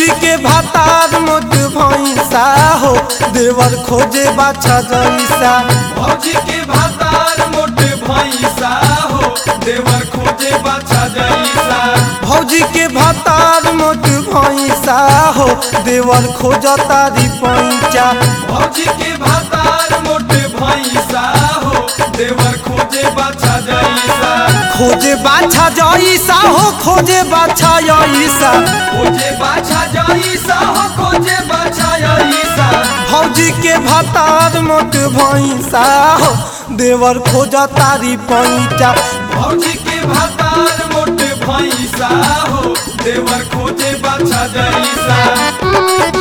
भौजी के भातार मोट भैंसा हो देवर खोजे बाछा जैसा भौजी के भातार मोट भैंसा हो देवर खोजे बाछा जैसा भौजी के भातार मोट भैंसा हो देवर खोज तारी पैंचा भौजी के भातार मोट भैंसा हो देवर खोजे बाछा जैसा खोजे बाछा जैसा हो खोजे बाछा जैसा खोजे बाछा जैसा हो खोजे बाछा जैसा भौजी के भातार मोट भैंसा हो देवर खोज तारी पैंचा भौजी के भातार मोट भैंसा हो देवर खोजे बाछा जैसा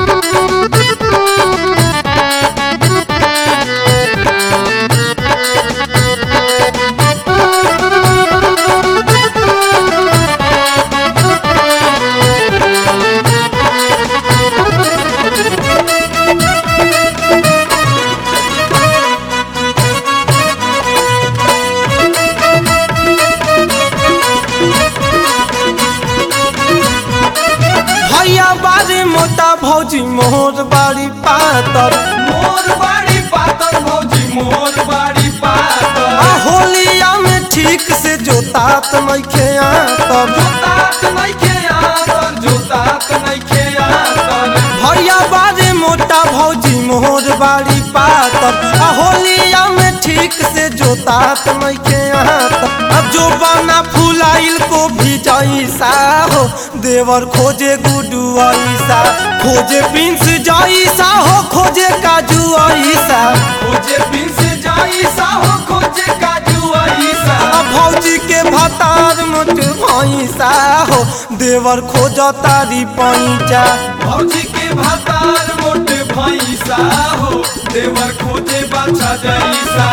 भैया बारी मोटा भौजी मोर बारी पातर मोर बाड़ी पातर भौजी मोर बाड़ी पातर आ होलिया में ठीक से जोतात मैखे आतर जोतात नइखे आतर जोतात नइखे आतर भैया बारी मोटा भौजी मोर बारी पातर आ होलिया में ठीक से जोतात मैखे आतर अब जो बना फुलाइल को भी जैसा हो देवर खोजे गुडू ऐसा खोजे पिंस जैसा हो खोजे काजू ऐसा खोजे पिंस जाइसा हो खोजे काजू आइसा आ भौजी के भतार मोट भैंसा हो देवर खोज तारी पैंचा भौजी के भातार मोट भैंसा हो देवर खोजे बाछा जैसा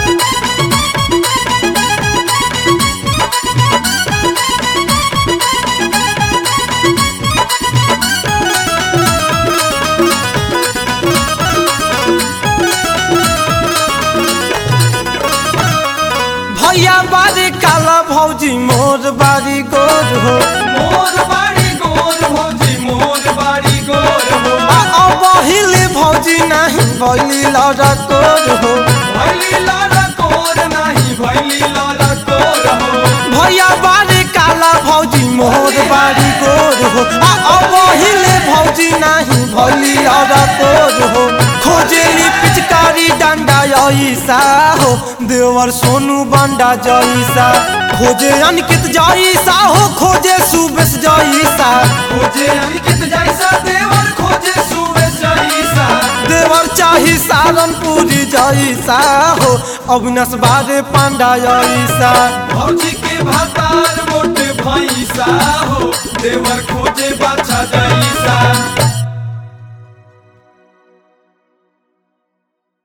भैया बारी काला भौजी मोर बारी गोर हो मोर बाड़ी गोर भौजी मोर बाड़ी गोर हो आ अबहिल भौजी नहीं भैली लड़ा कोर हो भैली लाला कोर नाही भैली लाला कोर हो भैया बारी काला भौजी मोर बारी गोर हो आ अबहिल भौजी नहीं भैली लड़ा कोर हो खोजेली पिचकारी डंडा ऐसा हो देवर सोनू बंडा जैसा खोजे अनकित जैसा हो खोजे सुबेश जैसा खोजे अंकित जैसा देवर खोजे सुबेश जैसा देवर चाही सारनपुरी जैसा हो अविनाश बारे पांडा जैसा भौजी के भातार मोट भैंसा हो देवर खोजे बाछा जैसा